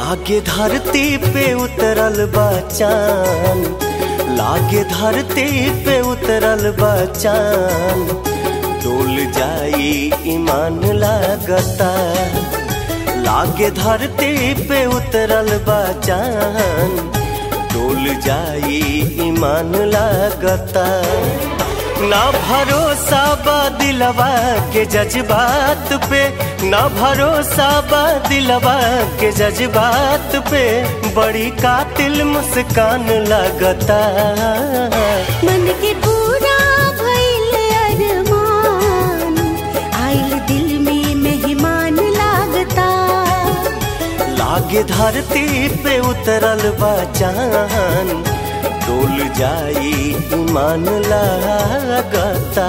लागे धरती पे उतरल बचान लागे धरती पे उतरल बचान डोल जाई ईमान लागता लागे धरती पे उतरल बचान डोल जाई ईमान लागता ना भरोसा बा दिलवा के जज्बात पे ना भरोसा बा दिलवा के जज्बात पे बड़ी कातिल मुस्कान लगता मन के पूरा भइल अरमान आइल दिल में मेहमान लागता लागे धरती पे उतरल बचान डोल जाई ईमान लागता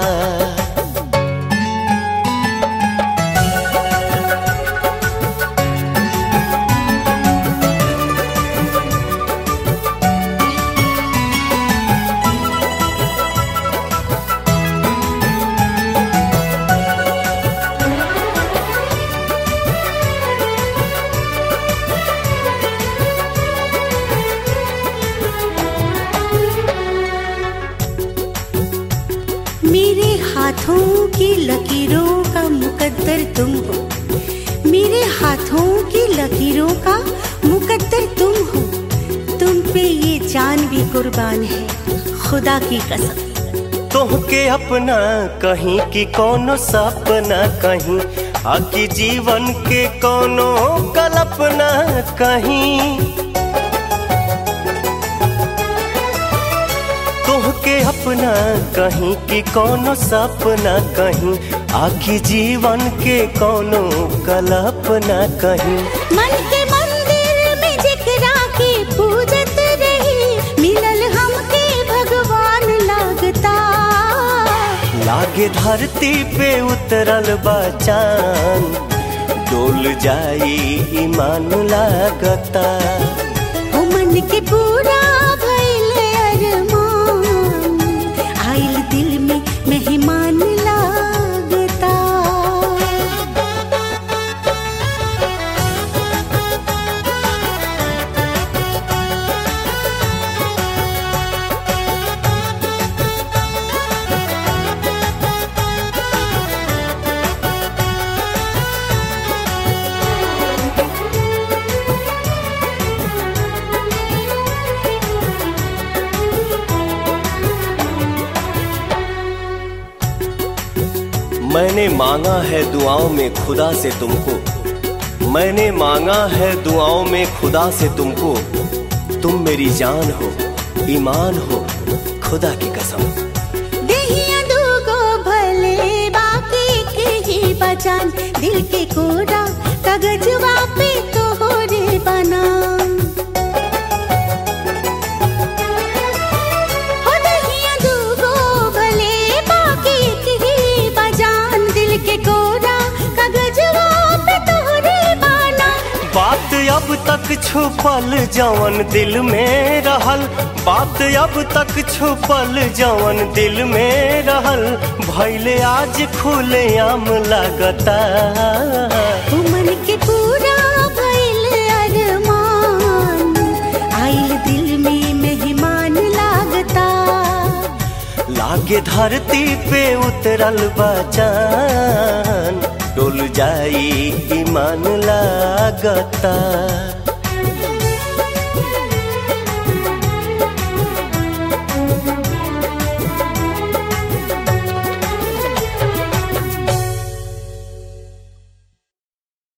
मेरे हाथों की लकीरों का मुकद्दर तुम हो मेरे हाथों की लकीरों का मुकद्दर तुम हो तुम पे ये जान भी कुर्बान है खुदा की कसम तोहके अपना कहीं की कोनो सपना कहीं आकी जीवन के कोनो कल्पना कहीं तोहके अपना कहीं की कोनो सपना कहीं आखी जीवन के कोनो कल्पना कहीं मन के मंदिर में जिकरा के पूजत रही मिलल हमके भगवान लागता लागे धरती पे उतरल बचान डोल जाई ईमान लागता ओ मन के पूरा भइल अरमान आइल दिल में मेहमान लागता मैंने मांगा है दुआओं में खुदा से तुमको मैंने मांगा है दुआओं में खुदा से तुमको तुम मेरी जान हो ईमान हो खुदा की कसम देहिया दूगो भले बाकी के ही बचान दिल के कोरा कागजवा पे तोहरे बना हो देहिया दूगो भले बाकी के ही बचान दिल के कोरा कागजवा पे तोहरे बना बात अब तक छुपल जवन दिल में रहल बात अब तक छुपल जवन दिल में रहल भैले आज खुले आम लगता ओ मन के पूरा भइल अरमान आइल दिल में मेहमान लागता लागे धरती पे उतरल बचान डोल जाई ईमान लागता